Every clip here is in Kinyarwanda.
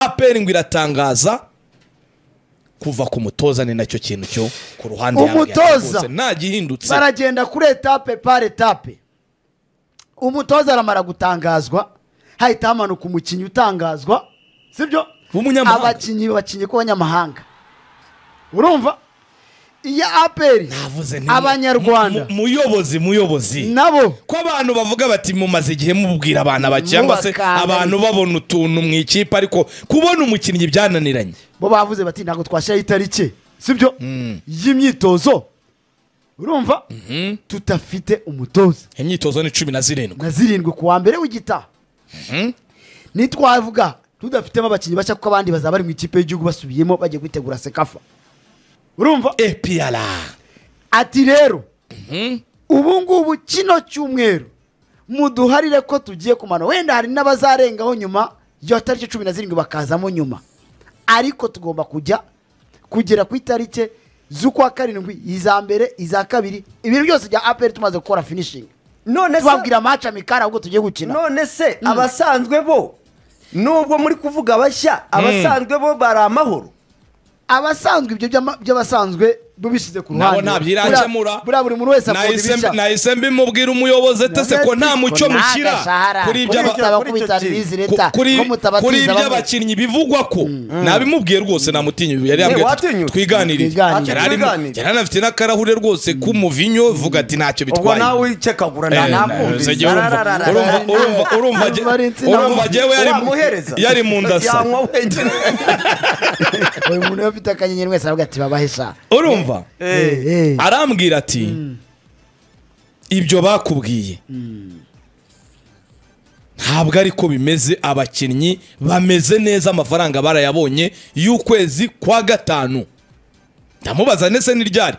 aperi ngo iratangaza kuva ku mutoza ni nacyo kintu cyo ku ruhande Umutoza. yahagaze nta gihindutse baragenda kuri etape par etape umutoza aramara gutangazwa hahita hamanuka umukinnyi utangazwa sibyo W'umunyamahanga. abakinnyi bakinnyi k'abanyamahanga urumva iya aperi Navuze nti- abanyarwanda mu- mu- muyobozi muyobozi nabo ko abantu bavuga bati mumaze igihe mubwira abana ba cyangwa se Mubakanganya. abantu babona utuntu mu ikipe ariko kubona umukinnyi byananiranye bo bavuze bati ntabwo twashyiraho itariki sibyo y'imyitozo urumva tudafite umutoza imyitozo ni cumi na zirindwi na zirindwi ku wa mbere w'igitaha nitwavuga tudafitemo abakinnyi bashya kuko abandi bazaba bari mu ikipe y'igihugu basubiyemo bagiye kwitegura sekafa urumva epiyara ati rero ubu ngubu kino cyumweru muduharire ko tugiye kumana wenda hari n'abazarengaho nyuma ya tariki cumi na zirindwi bakazamo nyuma ariko tugomba kujya kugera ku itariki z'ukwa karindwi iza mbere iza kabiri ibintu byose bya aperi tumaze gukora finishingi none se tubabwira amaca mikari ahubwo tugiye gukina none se abasanzwe bo nubwo muri kuvuga bashya abasanzwe bo bari amahoro abasanzwe ibyo by'ama- by'abasanzwe bubishyize ku nabo ruhande ntabyirankemura Buriya- buriya buri muntu wese akunda Nahise mbi- ibishya nahise mbimubwira umuyobozi atese ko nta mucyo mushyira kuri ibyo aba- Kuri- by'abasaza kuri icyo kubitana kintu. ku- ibizi leta kuri ko kuri mutabatiza bamwe. iby'abakinnyi bivugwa ko nabimubwiye rwose namutinya yari Eh, yambwiye ati watinyutse. twiganirire Twiganirire. Yari arimo- Twiganirire. yari anafite n'akarahure rwose k'umuvinyo vuga ati ntacyo ubwo bitwaye nawe icekagura Eh, ntakumvise uzajya urumva- urumva- urumva- urumva jye- Bari insina urumva jyewe yari- wamuhereza yari mu ndasa yanywa wenyine buri muntu iyo afite akanyenyeri wese aravuga ati babahesha urumva Eh, Eh, eh. arambwira ati ibyo bakubwiye ntabwo ari ko bimeze abakinnyi bameze neza amafaranga barayabonye y'ukwezi kwa gatanu ndamubaza ndetse n'iryari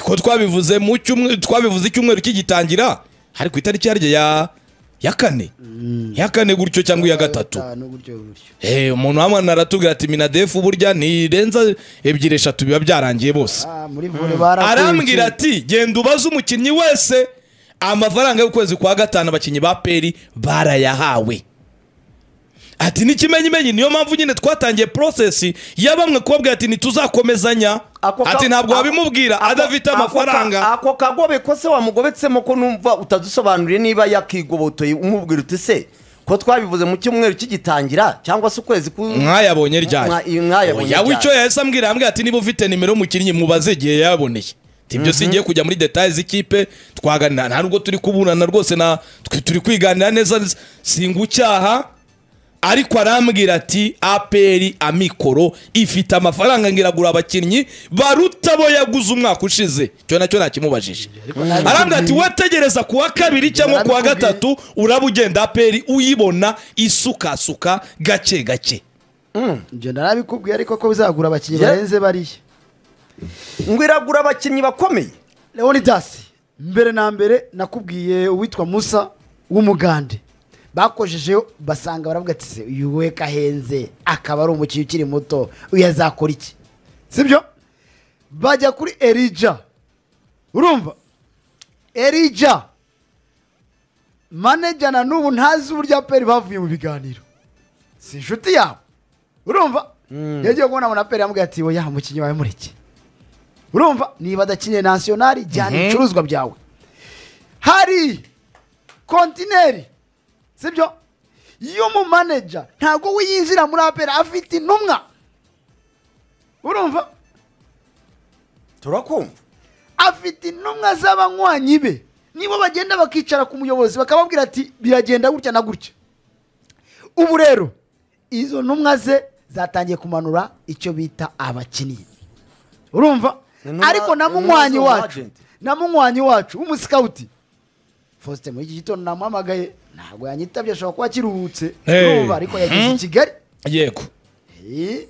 ko twabivuze mu cyumweru twabivuze icyumweru kigitangira hari ku itariki yaryo ya ya kane ya kane gutyo cyangwa iya gatatu Gatanu, gutyo, gutyo. Eh, umuntu wamana aratubwira ati minadefu burya ntirenza ebyiri eshatu biba byarangiye bose Ah, muri vore barakunze. arambwira ati genda ubaze umukinnyi wese amafaranga y'ukwezi kwa gatanu abakinnyi ba peri barayahawe ati n'ikimenyimenyi niyo mpamvu nyine twatangiye porosesi ya bamwe kubabwira ati ntituzakomezanya ako ka- ati ntabwo ako- wabimubwira ako- adafite ako ka- amafaranga ako kagobe ko se wamugobetsemo ko numva utadusobanuriye niba yakigobotoye umubwira uti se ko twabivuze mu cyumweru kigitangira cyangwa se ukwezi ku mwayabonye ryari Mwa- iyi mwayabonye Oya, ryari. wicyo yahise ambwira yambwira ati niba ufite nimero y'umukinnyi mubaze igihe yaboneye tibyo si ngiye kujya muri detaye z'ikipe twaganira nta nubwo turi kuburana rwose na tw- turi kwiganira neza singucyaha ariko arambwira ati aperi amikoro ifite amafaranga ngo iragura abakinnyi baruta abo yaguze umwaka ushize icyo nacyo ntakimubajije arambwira ati wategereza ku wa kabiri cyangwa ku wa gatatu uraba ugenda aperi uyibona isukasuka gake gake Ibyo narabikubwiye ariko ko bizagura abakinnyi Yeah. barenze bariya ngo iragura abakinnyi bakomeye leonidas mbere na mbere nakubwiye uwitwa musa w'umugande bakojejeyo basanga baravuga ati se uyu we kahenze akaba ari umukinnyi ukiri muto uyu azakora iki sibyo bajya kuri erija urumva erija maneja na n'ubu ntazi uburyo aperi bavuye mu biganiro si inshuti yabo urumva yagiye kubona munaperi yamubwiye ati oya umukinnyi wawe mureke urumva niba adakeneye nasiyonari jyana ibicuruzwa byawe hari kontineri sibyo y'umumaneja ntabwo we yinjira muri apera afite intumwa urumva turakumva afite intumwa z'abanywanyi be nibo bagenda bakicara ku muyobozi bakababwira ati biragenda gutya na gutya ubu rero izo ntumwa ze zatangiye kumanura icyo bita abakinnyi urumva Intumwa- ariko na intumwa munywanyi z'umu wacu agent. na munywanyi wacu w'umusikawuti faustin muri iki gitondo namuhamagaye ntabwo yanyitabye ashobora kuba akiruhutse Hey. urumva ariko yageze i kigali yego Eh,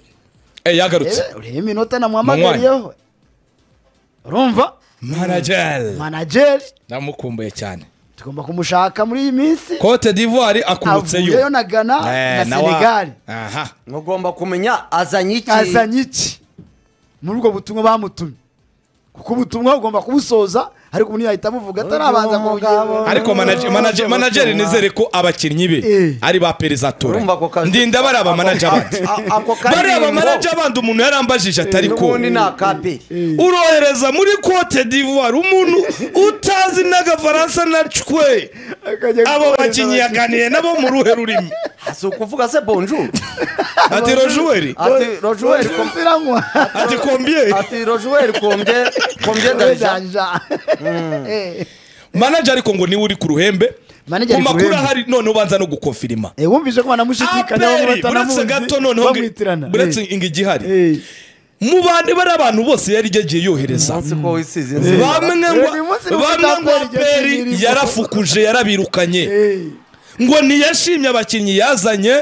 Eh, yagarutse urebe- urebe iminota namuhamagariyeho urumva manajeri manajeri ndamukumbuye cyane tugomba kumushaka muri iyi minsi cote d'ivoire akurutseyo avuyeyo na ghana Eh, na nawe- senegali aha mugomba kumenya azanye iki azanye iki muri ubwo butumwa bamutumye kuko ubutumwa ugomba kubusoza ariko umuntu yahita amuvuga atarabanza mu mugabo. ariko manaje- manaje- manajeri nizere ko abakinnyi be Eh. ari ba perezatora Urumva ako kazi- ndinda bari abamanaje abandi A- a- ako bari karirimbo- abamanaje abandi umuntu yarambajije atari ko n'ubundi ni akaperi urohereza muri cote d'ivoire umuntu utazi n'agafaransa na cwe abo bakinnyi yaganiriye nabo mu ruhe rurimi si ukuvuga se bonjour ati rojuweri ati rojuweri kom- ziranywa ati kombiye ati rojuweri kombye kombye darija manager ariko ngo niwe uri ku ruhembe Manager ku ari ku makuru ruhembe. ahari noneho ubanza no gukofirima wumvise ko banamushidikanya aperi buretse gato noneho ngo- buretse bamwitirana inga igihari Eh, eh. mu bandi bari abantu bose yari yagiye yohereza umunsi ko wisize bamwe inzira ngo Uyu munsi ni bamwe ngo umunsi aperi aperi irimo. yarafukuje yarabirukanye Eh. ngo ntiyashimye abakinnyi yazanye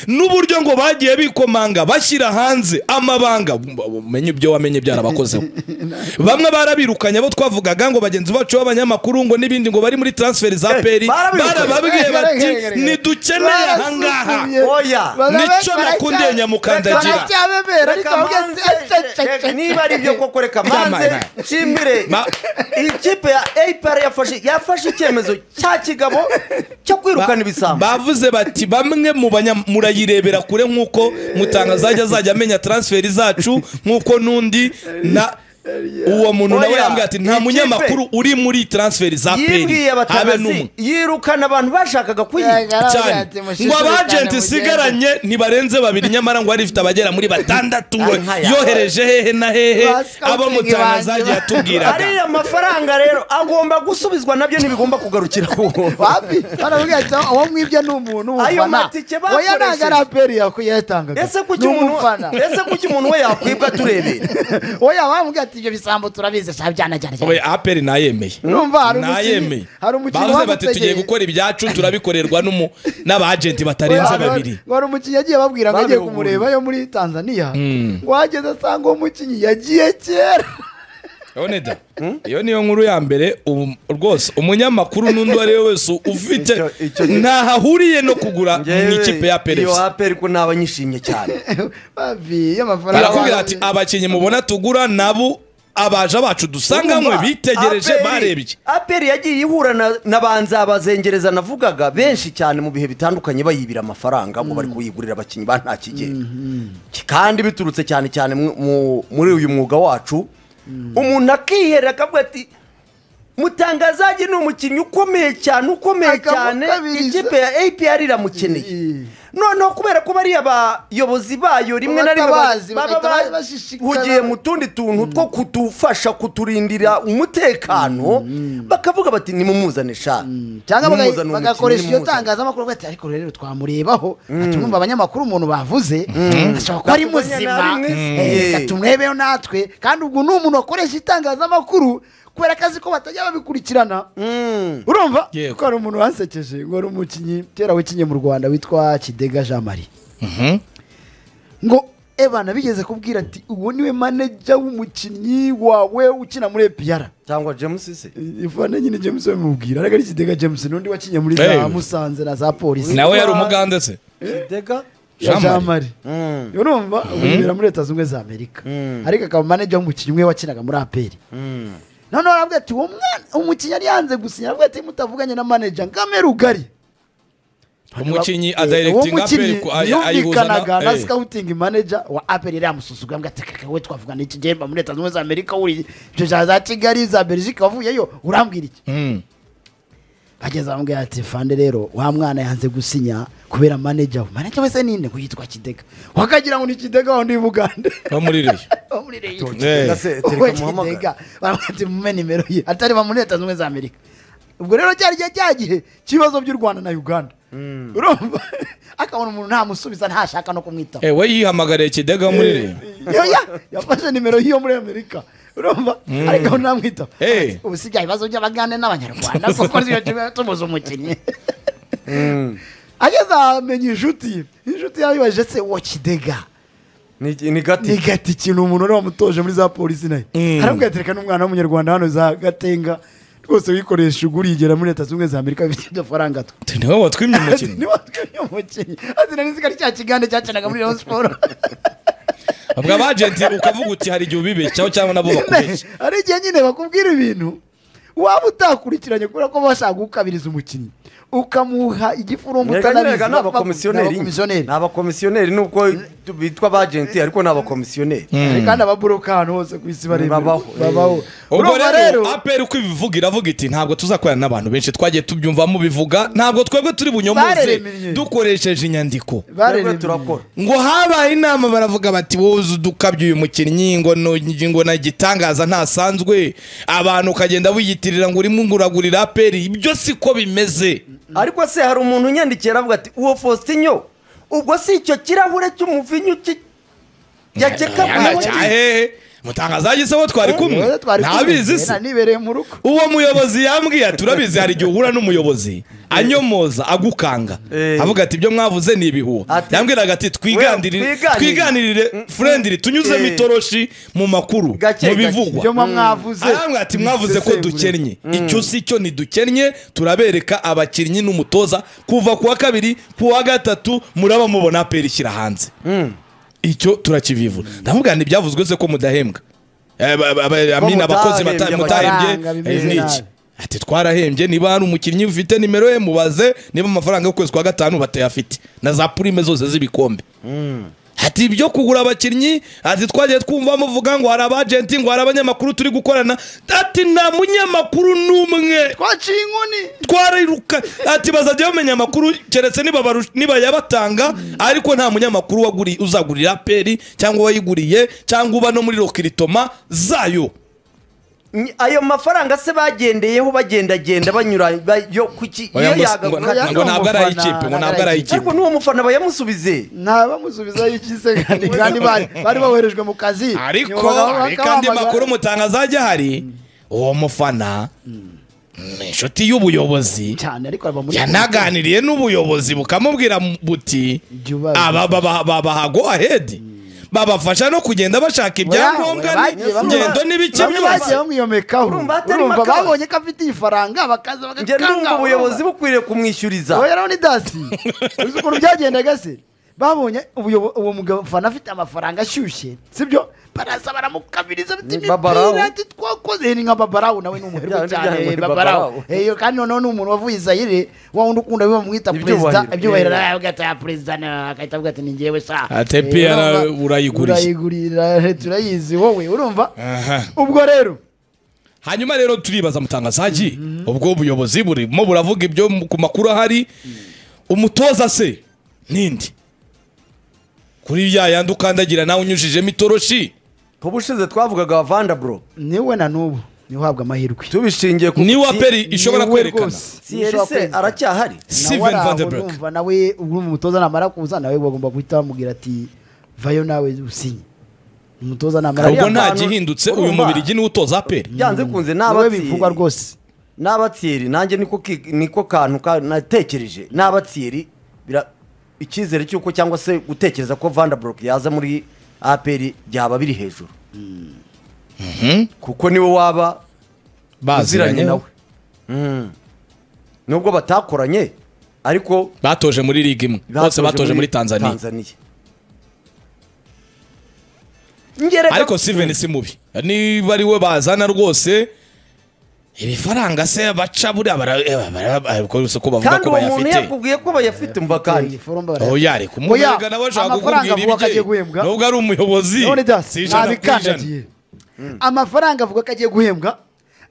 n'uburyo ngo bagiye bikomanga bashyira hanze amabanga umenye ibyo wamenye byarabakozeho bamwe barabirukanye abo twavugaga ngo bagenzi bacu b'abanyamakuru ngo n'ibindi ngo bari muri transferi za Eh, peri barabirukanye. barababwiye Eh, bati eh, eh, eh, eh. ntidukeneye ahangaha Barasuzumiye. Oya. Barabe- Nico nakundeye baracya- nyamukandagira. baracyabemera ariko Reka ahubwo manze, reka- niba ari ibyo koko reka Yaman. manze nshimire Ma- iyi kipe ya apr yafashe yafashe icyemezo cya kigabo cyo kwirukana ibisambo bavuze bati bamwe mu banya- murayirebera kure nk'uko mutanga azajya azajya amenya transferi zacu nk'uko n'undi na uwo muntu nawe Oya, yambwiye ati nta ikipe- munyamakuru uri muri transferi za peri yibwiye habe abatanazi n'umwe yirukana abantu bashakaga kuyica cyane ngo abajenti isigaranye ntibarenze babiri nyamara ngo harifite abagera muri batandatu we Nkaya. yohereje hehe na hehe Bascouting abo mutanga banje. zagiye atubwiraga ariya mafaranga rero agomba gusubizwa nabyo ntibigomba kugarukira wapi baravuga ati uwo mwibye ni umuntu Ayo w'umufana matike oya ntabwo ari bakoresheje. aperi yakuye yatangaga ese Ni kuki umuntu umufana ese kuki umuntu we yakwibwa turebera oya bamubwira ati ibyo bisambo turabizi sha byana cyane cyane we aperi nayemeye urumva hari umukinnyi nayemeye hari umukinnyi bavuze bati tugiye wamutegeye gukora ibyacu turabikorerwa n'umu- n'abajenti batarenze Oya, babiri ngo hari umukinnyi yagiye babwira ngo agiye kumureba yo muri tanzania ngo ahageze asanga uwo mukinnyi yagiye kera Yone da. Iyo niyo nkuru ya mbere ubu- rwose umunyamakuru n'undi uwo ari we wese ufite Icyo- icyo- ntaho ahuriye no kugura mu ikipe ya iyo peresi apr ko naba nyishimye cyane babi y'amafaranga barakubwira ati abakinnyi mubona tugura nabo abaja bacu dusanganywe bitegereje barebye aperi yagiye ihura na- na banza bazengereza navugaga benshi cyane mu bihe bitandukanye bayibira amafaranga ngo bari kuyigurira abakinnyi ba nta kigero kandi biturutse cyane cyane mu- mu- muri uyu mwuga wacu umuntu akihera akavuga ati mutangazage ni umukinnyi ukomeye cyane ukomeye cyane Akamukabiriza. ikipe ya apr iramukeneye Mm. noneho kubera ko bariya bayobozi bayo rimwe na rimwe Batabazi, ba- bagahita baba bashishikana. bahugiye mu tundi tuntu two kudufasha kuturindira umutekano bakavuga bati nimumuzane sha cyangwa bagakoresha baga Nimumuzane uwo mukinnyi, bagakoresha iryo nimumuzane." tangazamakuru bati ariko rero twamurebaho atumwumva abanyamakuru umuntu bavuze ashobora kuba ari Nakuvuganya muzima nabi mwese. eh, Yeah. reka tumwebeho natwe kandi ubwo ni umuntu wakoresha itangazamakuru kubera akazi ko batajya babikurikirana Mm. urumva Yego. ko hari umuntu wansekeje ngo ari umukinnyi kera wikinnye mu rwanda witwa kidega jean marie ngo ebana bigeze kubwira ati uwo niwe maneja w'umukinnyi wawe ukina muri epiyara cyangwa james se ivana nyine james bamubwira ariko ari kidega james n'undi wakinnye muri za Hey. musanze na za polisi nawe yari umugande se kidega ya Jean jean marie Mm. urumva ubibera muri leta zunze ubumwe za amerika ariko akaba maneja w'umukinnyi we wakinaga muri aperi Mm. noneho aravuga ati uwo mwana umukinnyi yari yanze gusinya aravuga ati mutavuganye na maneja ngamera ugari umukinnyi Eh, adayiregitinga aperi mukinnyi ku- ay- ayihuzana yumvikanaga na eh. scouting manager wa aperi iriya mususuga mbwa tekaka we twavuga n'iki gihe mba muri leta zunze ubumwe za amerika uri ibyo bya za kigali za belgique wavuyeyo urambwira iki Mm. ageze bamubwira ati fande rero wa mwana yanze gusinya kubera maneja we maneja we se ninde ngo yitwa kidega wakagira ngo ni kidega wa ndi bugande wo muri ririya Wo muri Rayon. Eh. Kidega se Uwo tereka kidega muhamagara baramubwira ati mume nimero ye atari ba muri leta zunze ubumwe za amerika ubwo rero cyari gihe cya gihe cy'ibibazo by'u rwanda na uganda urumva akabona umuntu ntamusubiza ntashaka no kumwitaho Eh, we yihamagariye kidega wo muri ririya yoya yafashe nimero y'iyo muri amerika urumva ariko ubu namwitaho Eh. Ati, ubu si bya bibazo by'abagande n'abanyarwanda kuko niyo tuba tubuze umukinnyi ageze ahamenya inshuti inshuti yabibajije se wo kidega ni ni gati ni gati ikintu umuntu wari wamutoje muri za polisi nayo Mm. arambwira ati reka n'umwana w'umunyarwanda hano za gatenga rwose wikoresha ugurigera muri leta zunze ubumwe za amerika bifite udufaranga two Ati, niwe watwimye ati umukinnyi niwatwe umukinnyi ati nari nzi ko ari cya kigande cyakinaga muri rayon siporo ubwo abajenti ukavuga uti hari igihe ubibeshyaho cyangwa nabo bakubeshya hari igihe nyine bakubwira ibintu waba utakurikiranye kubera ko bashaka gukabiriza umukinnyi ukamuha igifurumbu Reka nyereka ni bavuga- abakomisiyoneri n'abakomisiyoneri. ni abakomisiyoneri nubwo bitwa abajenti ariko ni abakomisiyoneri Hari kandi ababuroka ahantu hose ku isi baremewe. Babaho, eh. babaho ubwo urumva rero rero aperi uko ibivuga iravuga iti ntabwo tuzakorana n'abantu benshi twagiye tubyumva mubivuga ntabwo twebwe turi bunyomoze Baremeye. dukoresheje inyandiko Twebwe baremeye. turakora ngo habaye inama baravuga bati wowe udukabye uyu mukinnyi ngo no- ngo na gitangaza ntasanzwe abantu ukagenda wiyitirira ngo urimo nguragurira aperi ibyo siko bimeze ariko se hari umuntu unyandikiye aravuga ati uwo fositinyo ubwo si icyo kirahure cy'umuvinyu ki- yakeka Yana cyahe mutangaza yagiseho twari kumwe Rero twari kumwe. ntabizi se Nta nibereye mu rugo uwo muyobozi yambwiye turabizi hari igihe uhura n'umuyobozi anyomoza agukanga Eh. avuga ati ibyo mwavuze ni ibihuha Ati- yambwiraga ati twiganirire twiganirire. twiganirire furendiri tunyuzemo Eh. itoroshi mu makuru Gake, mu gake. bivugwa ibyo muba mwavuze arambwira ati mwavuze ko Bisesengure. dukennye icyo si cyo ntidukennye turabereka abakinnyi n'umutoza kuva ku wa kabiri ku wa gatatu muraba mubona aperi ishyira hanze icyo turakivivura ndamubwira ntibyavuzwe se ko mudahembwa Eh, ba- ba- ba- amina abakozi bata- mutahembye amafaranga, mutahembye bimeze eh, n'iki nabi. ati twarahembye niba hari umukinnyi ufite nimero ye mubaze niba amafaranga y'ukwezi kwa gatanu batayafite na za purime zose z'ibikombe ati ibyo kugura abakinnyi ati twagiye twumva muvuga ngo hari abajenti ngo hari abanyamakuru turi gukorana ati nta munyamakuru n'umwe twaciye inkoni twariruka ati bazajya bamenya amakuru keretse nibabaru- nibayabatanga ariko nta munyamakuru waguri- uzagurira peri cyangwa wayiguriye cyangwa uba no muri rokiritoma zayo ayo mafaranga se bagendeyeho bagendagenda banyura ba- yo kuki iyo Oya, ngo- ngo- yagaruka yaga- ngo ntabwo ari ay'ikipe ngo umufana, ntabwo ari ariko ay'ikipe n'uwo mufana bayamusubize ntabamusubizaho ikize kandi kandi bari bari boherejwe mu kazi ariko Nyuma bakaba hari kandi bahamagara. makuru mutanga azajya hari uwo mufana ni inshuti y'ubuyobozi cyane ariko baba muri yanaganiriye n'ubuyobozi bukamubwira buti Jya ubaza. aba baba- babaha go ahedi babafasha no kugenda bashaka ibyangombwa Bagiye ni- bamwe- ngendo n'ibiki bamwe bagiye byose bamwiyomekaho Urumva atari urumva makara. babonye ko afite ifaranga bakaza njye ndumva bagakanga ubuyobozi bukwiriye kumwishyuriza wowe rero ni dasi uzi ukuntu byagendaga se babonye ubuyobo- uwo mugabo mfana afite amafaranga ashyushye sibyo baraza baramukabiriza bati Ni Babarawo. imipira ati twakoze ni nka babarawu nawe ni umuherwe Bya- bya- cyane ni babarawu Babarawu. eyo kandi noneho ni umuntu wavuye izayire wa wundi ukunda bamwita Ibyubahiro. perezida ibyubahiro Yeah. avuga ati "Ah, perezida na- agahita avuga ati ni njyewe sa Ate pia na- urayiguriye. urayigurira turayizi wowe urumva Aha. ubwo rero hanyuma rero turibaza mutangazaji ubwo ubuyobozi burimo buravuga ibyo mu- ku makuru ahari umutoza se nindi kuri ya yandi ukandagira nawe unyujijemo itoroshi ubushize twavugaga vandaburo niwe na n'ubu niwe uhabwa amahirwe tubishingiye ku niwe aperi ishobora Niwe kwerekana rwose. siyerese aracyahari Steven Van de Beek urumva nawe uri umutoza namara kuza nawe bagomba guhita bamubwira ati vayo nawe usinye umutoza namara ubwo Ariya nta bantu- gihindutse uyu urumva. mubirigi niwe utoza aperi byanze kunze nawe bivugwa n'abatsiyeri rwose n'abatsiyeri nanjye niko ki- niko kantu ka- natekereje n'abatsiyeri bira- icyizere cy'uko cyangwa se gutekereza ko vandaburo yaza muri aperi byaba biri hejuru kuko niwe waba uziranye nawe Mm. nubwo batakoranye ariko batoje muri ligue imwe bose batoje muri tanzania Ngereka- ariko Steven si mubi niba ari we bazana rwose ibifaranga se baca buriya bara- eh, bara- bara- ariko gusa ko bavuga kandi ko uwo muntu bayafite yakubwiye ko bayafite umva kandi oya reka umurega nawe ashaka kukubwira agiye ibye guhembwa nubwo ari umuyobozi none si dasi ijana ku ijana nabikandagiye amafaranga avuga ko agiye guhembwa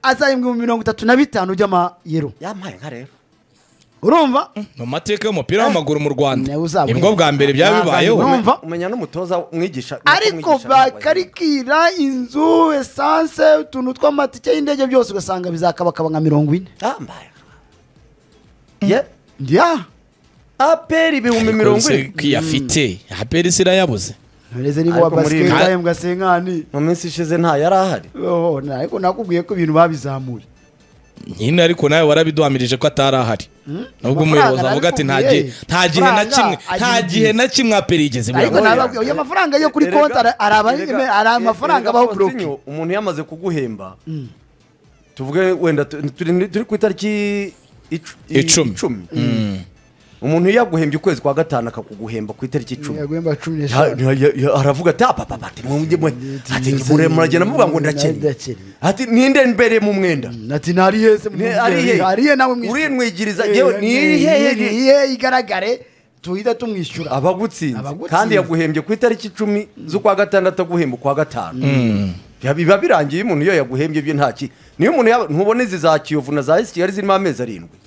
azahembwa mu mirongo itatu na bitanu by'amayero yampaye nka rero urumva mu mateka y'umupira w'amaguru mu rwanda Nawe uzabwenge. nibwo bwa mbere byaba bibayeho Ntabwo Urumva? umenya n'umutoza umwigisha ariko bakarikira inzu esanse utuntu tw'amatike y'indege byose ugasanga bizakabakaba nka mirongo ine yambaye ye ya aperi ibihumbi mirongo ine ko iyo afite aperi se irayabuze ntureze niba Ariko wa basiketi muri- ahembwa senkani mu minsi ishize nta yari ahari Oh, na- ariko nakubwiye ko ibintu babizamuye nyine ariko nawe warabiduhamirije ko atari ahari nubwo Amafaranga umuyobozi avuga ati nta narabikubwiye. gihe nta gihe na Amafaranga kimwe nta agira gihe igihe. na kimwe aperi yigeze ariko buriya. nababwiye oya amafaranga yo kuri Erega- konti ara- araba- erega- ari erega amafaranga abaho buroke Faustinho, umuntu yamaze kuguhemba tuvuge wenda tu- turi turi ku itariki icu- i- Icumi. icumi umuntu iyo yaguhembye ukwezi kwa gatanu akakuguhemba ku itariki icumi yaguhemba cumi Ya- n'eshanu ya- ya- ya- aravuga ati apapapa ati mwumve mwe ati Ngiye- mure- muragenda muvuga ngo nari ndakennye ndakennye. ati ninde mbere mu mwenda ati ntari heze Ni- ari hehe? ariye nawe mwishyura. Urinwigiriza, Eh, yewe, ni ni hehe? ni hehe igaragare tuhita tumwishyura abagutsinze Abagutsinze. kandi yaguhembye ku itariki icumi z'ukwa gatandatu aguhemba ukwa gatanu Ya- biba birangiye iyo umuntu iyo yaguhembye byo ntaki niyo umuntu yaba- ntubona izi za kiyovu na za esi kigali zirimo amezi arindwi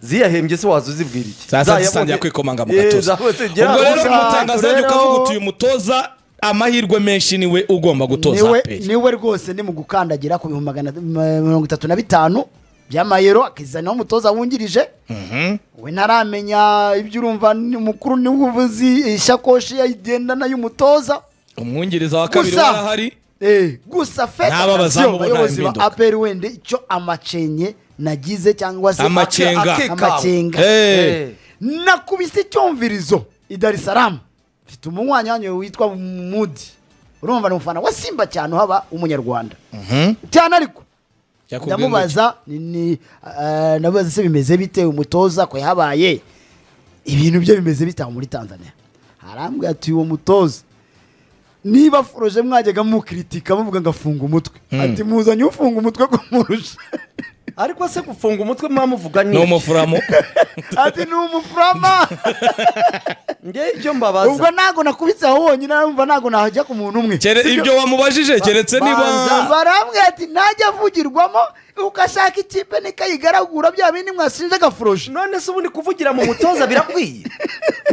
ziyahembye se waza uzibwira iki sasa Zayabonye- zisangira kwikomanga mu Eh, gatuza zabonye- ubwo rero Za- umutangazo w'igihugu rero- ukavuga uti uyu mutoza amahirwe menshi niwe ugomba gutoza niwe aperi niwe rwose ni mu gukandagira ku bihumbi magana ma- mirongo itatu na bitanu by'amayero akizanaho umutoza wungirije we ntaramenya ibyo urumva ni umukuru niwe ubuzi ishakoshi yayigendana y'umutoza umwungiriza wa kabiri warahari eh, gusa N'ababazamu federasiyo bo nta bayobozi ba mpinduka. aperi wende icyo amacenye nagize cyangwa se Amacenga. ake- ake- amacenga Eh. Eh. nakubise icyumvirizo i dar es salaam mfite umunywanyi wanyu witwa mudi urumva ni umufana wa simba cyane uhaba w'umunyarwanda cyane ariko Yakubwiye ndamubaza ni- ni eh, ndamubaza se bimeze bite umutoza ko yahabaye ibintu bye bimeze bite aho muri tanzania harambwira ati uwo mutoza niba aforoje mwajyaga mukritika muvuga ngo afunga umutwe ati muzanye ufunga umutwe kumurusha ariko se gufunga umutwe mwamuvuga ni ni umufuramo ati ni umufurama ngewe icyo mbabaza ubwo ntago nakubitse aho wonyine numva ntago nahajya ku muntu umwe Kere- Sibyo? ibyo wamubajije keretse niba banza. barambwira ati ntajya avugirwamo ugashaka ikipe nikayigaragura bya bindi mwashinje agafuroshe none se ubundi kuvugira mu mutoza birakwiye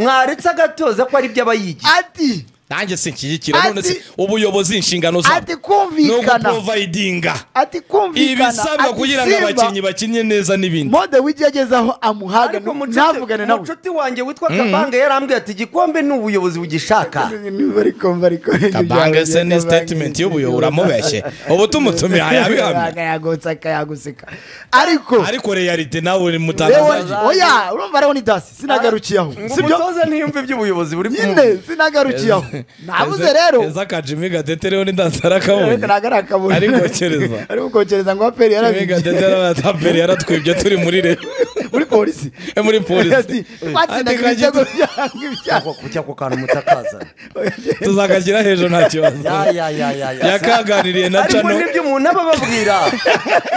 mwaretse agatoza ko ari byo aba yigiye ati nanjye sinshyigikira none se Ati- ubuyobozi inshingano zabo ati ni kumvikana uguprovayidinga ati kumvikana ibisabwa ati kugira ngo Simba, abakinnyi bakinye neza n'ibindi mode w'igi yagezeho amuhaga ariko mu ntavugane nshuti- mu nawe nshuti wanjye witwa kabanga yarambwiye ati igikombe ni ubuyobozi bugishaka Niba ariko mva ariko kabange se ni statement y'ubuyobo uramubeshye ubu tumutumiye ayabihamye yagutse akayaguseka ariko ariko realite nawe ni Lewe, mutangazaji oya urumva ariho ni dasi sinagarukiye aho ngo sibyo umutoza ntiyumve iby'ubuyobozi buri nyine kumwe sinagarukiye aho nabuze rero eza akajimi gadetereho n'indanzara kabonye ntabwo ari akabura Ari kokereza. ari gukokereza ngo aperi jimi yarabijya gadetere arataperi yaratwibye turi muri rero muri polisi Eh, muri polisi. Ati, twatsindaga Ati, ibitego byanga ibyago Ako- kujya ku kantu mutakaza tuzakagira hejuru nta kibazo ya ya ya ya ya yakaganiriye na ariko cano nibyo umuntu aba ababwira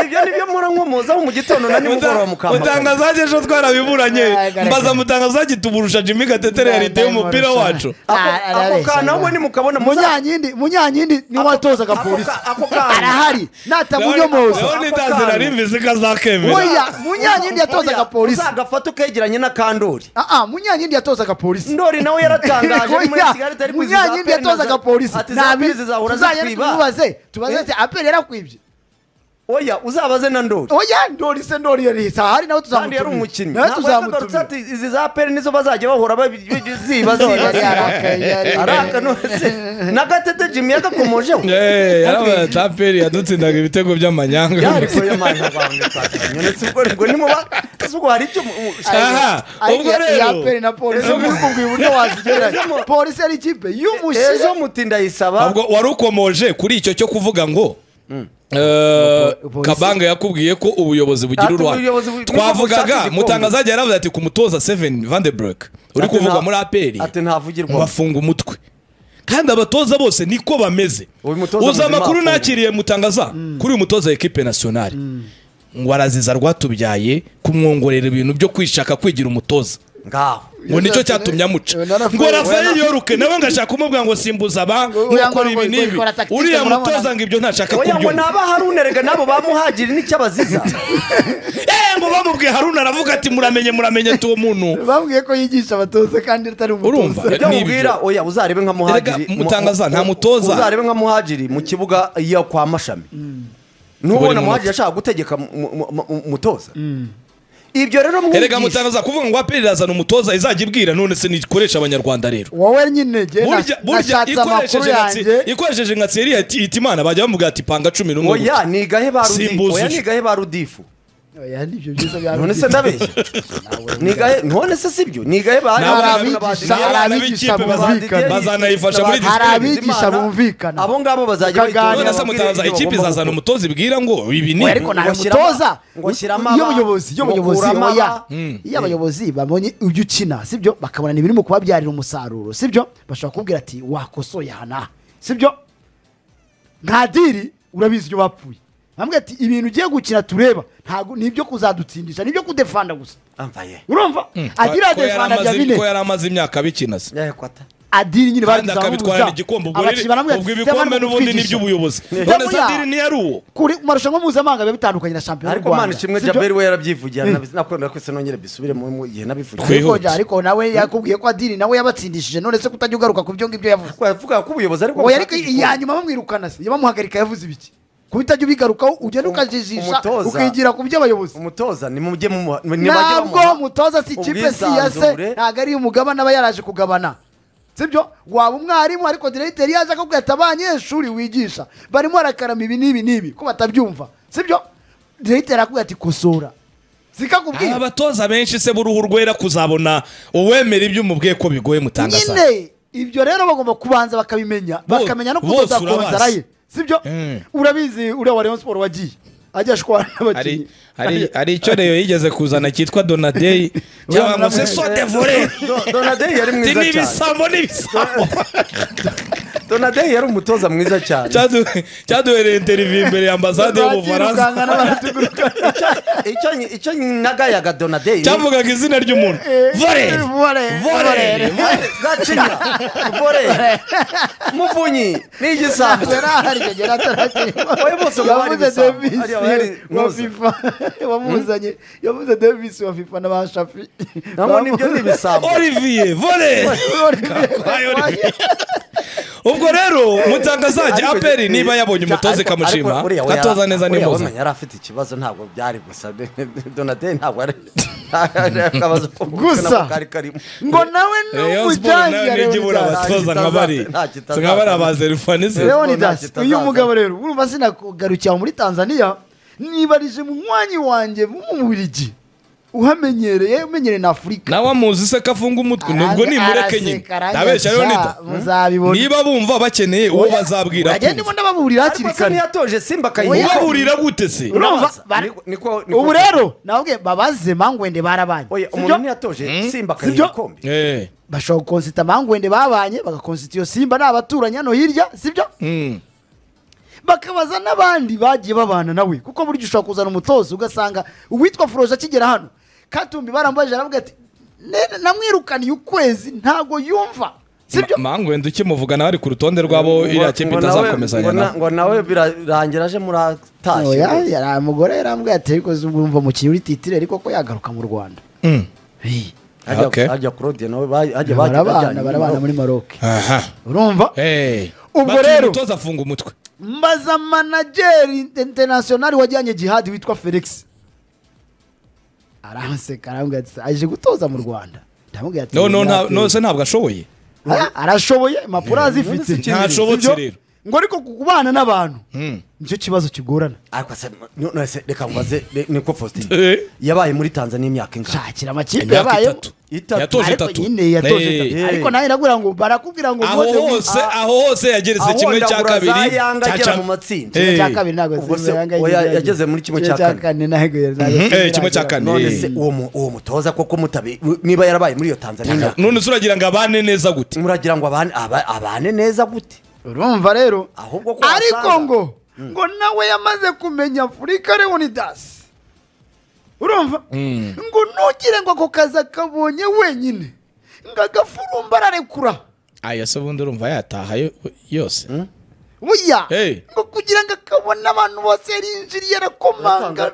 ibyo nibyo mura nkomozaho mu gitondo na nimugoroba mukampamagara mutangazaji ejo twarabiburanye Agaragara. mbaza mutangazaji tuburusha jimi gatetere realite y'umupira wacu ako Ah, ako arabeshya, kantu ahubwo arabeshya. nimukabona muza- munyanyindi munyanyindi niwe watozaga ako ka- polisi ako kana. arahari Leon natamunyomoza Danzira arimvise ko azakemera oya munyanyindi yatozaga polisi uzagafata ukegeranye na kandori aa munyanyindi yatozaga polisi ndori nawe yaratangaje ari muri Oya, kigali atari kwizihiza munyanyindi aperi na za- yatozaga polisi ati za aperi zizahura zitwiba tubaze tubaze Eh? ati aperi yarakwibye oya uzabaze na ndori oya ndori se ndori yari ahari nawe kandi yari tuzamutumira umukinnyi nawe ntabwo yagarutse tuzamutumira ati izi za aperi nizo bazajya bahora babi- bi- ziba Ndori ziba yari ziba arakaye, yari- araka nose na gatete jimmy yagakomojeho yarabaye taperi yadutsindaga ibitego by'amanyanga yariko yamanabangaubwo hari icyo mu- mu- Aha, Ariko ubwo ya- rero- ya aperi na polisi muri kubwira uburyo wazigereranya polisi ari ikipe y'umushize ejo mutinda yisaba ntabwo wari ukomoje kuri icyo cyo kuvuga ngo eh, Polisi- kabanga yakubwiye ko ubuyobozi bugira Ati uruhare ubuyobozi bu- bushaka twavugaga igikombe. mutangazaji yaravuze ati ku mutoza seven vandebrek uri Ati kuvuga nta- muri aperi ati ntavugirwa bafunga umutwe kandi abatoza bose niko bameze Uyu mutoza uzi muzima amakuru afunga. nakiriye mutangaza kuri uyu mutoza ekipe nationale ngo araziza rwatubyaye kumwongorera ibintu byo kwishaka kwigira umutoza ngaho ngo nicyo cyatumye amuca Yonathan- Yonathan- ngo rafael yoruke nawe ngo ashaka kumubwira ngo simbuza aba Oya, ngo- nkokora ibi ngo- n'ibi ikora tactique, uriya murabona- mutoza ngo ibyo ntashaka oya ngo kubyumva naba harunerega nabo bamuhagiri n'icyabaziza Eh, ngo bamubwiye haruna aravuga ati muramenye muramenye ati uwo muntu bambwiye ko yigisha abatoza kandi atari Urumva? umutoza ibyo Nibyo. mubwira oya uzarebe nka muhajiri Erega mutangaza, nta mutoza. uzarebe nka muhajiri mu kibuga iyo kwa mashami Buri nubona munota. muhajiri ashaka gutegeka mu- mu- mu- mu- umutoza ibyo rero erega mwigisha mutangaza kuvuga ngo aperi irazana umutoza izajya ibwira none se nikoresha abanyarwanda rero wowe nyine jye na- burya burya nashatse amakuru ikoresheje nka tse- yanjye ikoresheje nka tseri ati iti imana bajya bamubwira ati panga cumi n'umwe oya nigahe ba rudifu Simbuza oya uje. nigahe ba rudifu oya n'ibyo byiza bya none se ndabeshya nigahe none se sibyo nigahe ba Ni abana abigisha, ni abana abigisha b'ikipe bumvikana. bazanayifasha muri Hari disipurine abigisha bumvikana. abo ngabo bazajya Ukaganira bitorera none se babwire mutaza ibyo ikipe bagomba izazana gukora. umutoza ibwira ngo ibi ni Oya, ibi. ariko nta Ngo shyiramo- mutoza ngo shyiramo iyo aba- abayobozi iyo ngo abayobozi kuramo oya aba- iyo abayobozi babonye ibyo ukina sibyo bakabona ni birimo kubabyarira umusaruro sibyo bashobora kubwira ati wakosoye aha n'aha sibyo nta diri urabizi iyo bapfuye bambwira ati ibintu ugiye gukina tureba ntabwo ni ibyo kuzadutsindisha ni ibyo kudefanda gusa ambaye urumva adira Ko yari defanda amaze- bya bine ko yari amaze imyaka abikina se yahe kwata adiri kandi nyine barangiza akabitwarira igikombe ubwo rero- ubwo ibikombe n'ubundi ni iby'ubuyobozi none se adiri ntiyari uwo kuri mu marushanwa mpuzamahanga biba bitandukanye na shampiyona y'u ariko mana Rwanda, ishimwe sibyo? jaberi we yarabyivugiye nabi- nakunda ko se nongere bisubire mu gihe nabivugiye Twe- ariko Twihute. ja- ariko nawe yakubwiye ko adiri nawe yabatsindishije none se kutajya ugaruka ku byo ngibyo yavuze yavuga ko ubuyobozi ariko oya ariko iya nyuma bamwirukana se yabamuhagarika yavuze ibiki kuba utajya ubigarukaho ugenda Um- ukajijisha umutoza- ukigira ku by'abayobozi umutoza ni mujye mumuha ni bajye ntabwo bamuha umutoza si ikipe si iya se ubwisanzure. ntabwo ari umugabane aba yaraje kugabana sibyo waba umwarimu ariko diregiteri yaje akubwira ati abanyeshuri wigisha barimo barakarama ibi n'ibi n'ibi ko batabyumva sibyo diregiteri akubwira ati kosora Aba zikakubwira abatoza benshi se b'uruhu rwera kuzabona uwemera ibyo umubwiye ko bigoye mutangasa nyine ibyo rero bagomba kubanza bakabimenya Bo- bakamenya no bose kudoda urabazi. konzara ye sibyo Mm. urabizi uriya wa rayon siporo wagiye ajya ashwana n'abakinnyi hari hari hari icyo reyo yigeze kuzana cyitwa donadei cyangwa ngo se Donadei. sodevore Do- donadei yari mwiza cyane n'ibisambo n'ibisambo donadei yari umutoza mwiza cyane Cyadu- cyaduhereye interiviyu imbere ya ambasade y'ubufaransa Batirukanka n'abaratuguruka. icyo nyi- icyo nagayaga donadei cyavugaga izina ry'umuntu Eh, vore vore, vore gacinya vore muvunyi ni igisambo yarahari icyo gihe atarakirwa Oya, bose ubu bari yavuze ibisambo. Davis Hariya bari wa muza. fifa wamuzanye yavuze Davis wa fifa na ba shafi nabwo nibyo ni ibisambo olivier vore Ayo, Olivier. ubwo rero mutangazaje Ariko- aperi niba yabonye umutoza Ariko- ikamushima ariko uriya we yara- gatoza neza uriya nimuza we yari afite ikibazo ntabwo byari gusa donadei ntabwo ari akabazo ko mu Gusa. nako kari karimo ngo nawe Rayon Sport nayo n'umujyanjye nijya ibura abatoza nka bari Nta kitazaza. nka bari abazerifanisi leonidas Nta uyu kitazaza. mugabo rero urumva sinakugarukira muri tanzania nibarije munywanyi wanjye w'umubirigi uhamenyereye umenyereye na afurika nawe amuzi se ko afunga umutwe nubwo Arange- nimureke nyine araseka, arangije ntabeshya rero sha, nita muzabibona niba bumva bakeneye uwo bazabwira uragenda kumva. ibona baburira hakiri ariko se kare ntiyatoje simba Oya. akayiha ubaburira gute se urumva Urabaza. bari- Niko- niko- niko- ubu rero nabwe babaze mangwende barabanye oya sibyo? umuntu ntiyatoje simba akayiha Sibyo? ikombe Eh, bashobora gukonsita mangwende babanye bagakonsita iyo simba ni abaturanyi hano hirya sibyo mm. bakabaza n'abandi bagiye babana nawe kuko burya ushobora kuzana umutoza ugasanga uwitwa furoje akigera hano katumbi barambajije aravuga ati "Ne- namwirukaniye ukwezi ntago yumva sibyo mangwenda ukimuvuga nawe ari ku rutonde rwabo iriya kipe Ngo nawe- itazakomezanya ngo na- nawe ngo nawe birarangira aje muri Oya, atashye yari umugore yarambwiye ati ariko urumva umukinnyi uri titire ariko ko yagaruka mu rwanda Mm. Hey, hajya Okay. hajya claude nawe ba- hajya bajya barabana bajyanye barabana muri maroc aha urumva Eh. Ubwo Batuye rero- umutoza afunga umutwe mbaza manajeri internationali wajyanye jihadi witwa felix aranseka arambwira ati aje gutoza mu rwanda ndamubwira ati no no "Ntabwo- nta- no se ntabwo ashoboye Ara- arashoboye impapuro azifite None se ntashoboye. Sibyo? rero. ngo ariko kubana n'abantu Mm. nicyo kibazo kigorana ariko se no- no, se reka mbaze re- niko faustin Eh. yabaye muri tanzania imyaka ingana shakira amakipe imyaka yabayemo itatu Itatu. yatoje ariko itatu nyine yatoje Eh. itatu. ariko nawe iragura ngo barakubwira ngo aho uwoje mu- hose Ah, aho hose yageretse aho kimwe cya ndagura za kabiri Yanga cya agera cya- mu matsinda. Eh. kimwe cya kabiri ntabwo Ubwo Simba se- Yanga oya, yagera. yageze muri kimwe Kimwe cya kane. ntabwo yari- ntabwo Eh, Simba kimwe cya yagera. kane. none Eh. se uwo mu- uwo mutoza koko mutabe niba yarabaye muri iyo tanzania imyaka none se uragira ngo abane neza gute muragira ngo abane aba- abane neza gute urumva rero Ahubwo ko ariko wasanga- ngo ngo nawe yamaze kumenya afurika leonidas urumva ngo ntugire ngo ako kazi akabonye wenyine ngo agafurumba ararekura aya se ubundi urumva yataha yo- yose buya Hey. ngo kugira ngo akabone abantu bose yarinjiriye arakomangana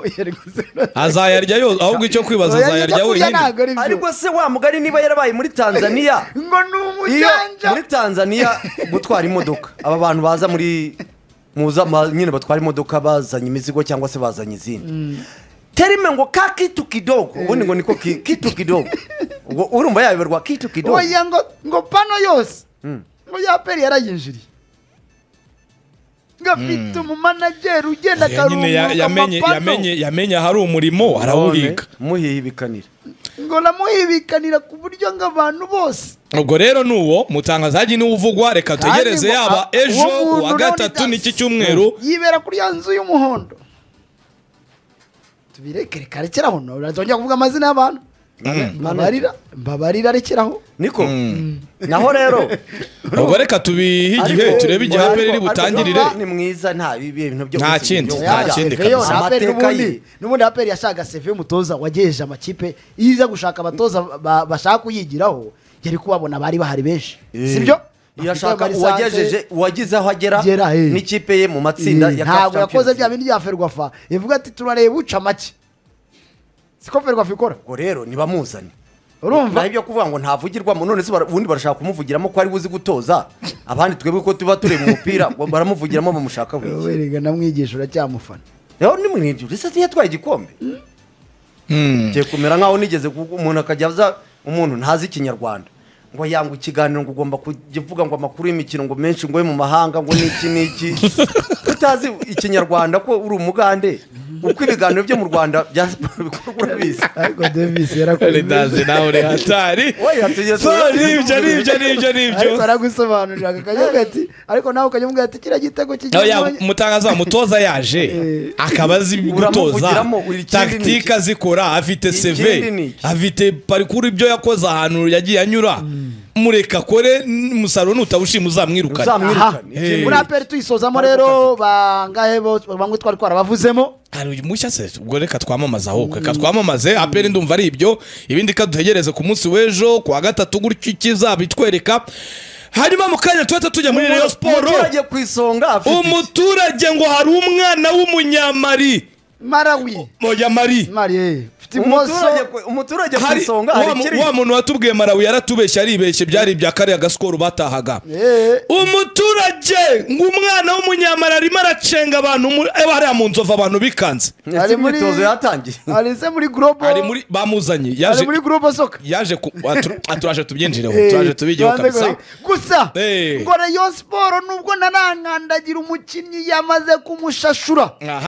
Oya, ariko se- azayarya yose ahubwo icyo kwibaza Oya, azayarya ibyo kurya wenyine ntabwo ari byo. ariko se wa mugari niba yarabaye muri tanzania ngo ni iyo umujanja muri tanzania gutwara imodoka aba bantu baza muri muza ma- nyine batwara imodoka bazanye imizigo cyangwa se bazanye izindi terime ngo ka kitu kidogo ubundi ngo niko ki- kitu kidogo ubwo urumva yayoberwa kitu kidogo oya ngo ngo pano yose ngo yaperi yarayinjiriye ngafite umumanageri ugenda Oya, nyine ya- akarunguruka yamenye amapano yamenye yamenye ahari umurimo arawubika muhihibikanira ngo namuhibikanira ku buryo ngo abantu bose ubwo rero ni uwo mutangazaji niwe uvugwa reka Kandi tugereze ngo- yaba uwo ejo muntu uwa nawe gatatu ni n'iki das. cyumweru yibera kuri ya nzu y'umuhondo tubireke reka rekeraho ntazongera kuvuga amazina y'abantu mbabarira mbabarira rekeraho niko naho rero ubwo reka tubihe igihe ariko- turebe igihe ariko- aperi ariko butangirire Jean-Paul ni mwiza nta bintu byo Nta gusinya kindi, ibyo nta kurya. kindi Veyo, kabisa. na Aperi Amateka ye. n'ubundi n'ubundi aperi yashaka seve y'umutoza wagejeje amakipe iyo iza gushaka abatoza ba- bashaka kuyigiraho yari kubabona bari bahari benshi sibyo iyo ashaka uwagejeje uwagize aho agera Agera, eh. n'ikipe ye mu matsinda ya Cup ntabwo yakoze Champions. bya bindi bya ferwafa ivuga ati turareba uca make siko ferwafa ikora ubwo rero ntibamuzane urumva naho ibyo kuvuga ngo ntavugirwamo none se bara- ubundi barashaka kumuvugiramo ko ari buzi gutoza abandi twebwe ko tuba tureba umupira ngo baramuvugiramo bamushaka Wowe buri erega namwigisha uracyamufana rero ni mwirindu risa ntiyatwaye igikombe ngiye kumera nkaho nigeze kuvuga umuntu akajya aza umuntu ntazi ikinyarwanda ngo yanga ikiganiro ngo ugomba kujya uvuga ngo amakuru y'imikino ngo menshi ngo yo mu mahanga ngo niki niki utazi ikinyarwanda ko uri umugande uko ibiganiro byo mu rwanda bya siporo bikorwa urabizi ariko davis yarakuzi ritazi nawe uri hatari Oya, tujye So, turebe. nibyo nibyo nibyo nibyo ariko aragusobanurira akajya ati ariko nawe ukajya umubwira ati kiriya gitego Oya, kigiye umutangaza mutoza yaje Eh. akaba azi gutoza Uramuvugiramo, uri ikindi tagitike niki? azikora afite Ikindi seve niki? afite parikuru ibyo yakoze ahantu yagiye anyura mureka akore n- umusaruro nutawushima uzamwirukane Uzamwirukane. Eh. muri aperi tuyisozamo rero bangahe bose bamwe twari twarabavuzemo hari uyu mushya se ubwo reka twamamaze ahubwo reka twamamaze aperi ndumva ari ibyo ibindi ka dutegereze ku munsi w'ejo ku wa gatatu gutyo ikizaba itwereka hanyuma mu kanya tuhita tujya muri reyo siporo umuturage ku isonga afite iki? umuturage ngo hari umwana w'umunyamari marawi munyamari mari mfite imoso umuturage ku- umuturage ku hari isonga wa hari mu- kiri wa muntu watubwiye marawi yaratubeshye aribeshye byari ibya kariya gasikoro batahaga Eh, umuturage ngo umwana w'umunyamara arimo aracenga abantu muri- eh, hariya mu nzovu abantu bikanze ndetse ari muri- imyitozo yatangiye ari se muri global ari muri bamuzanye ari yaje muri global soccer yaje ku- atu- atu- turaje tubyininjireho Eh, turaje tubigeho tubanze kabisa gore- gusa Eh. ngo rayon siporo nubwo narankandagira umukinnyi yamaze kumushashura Aha.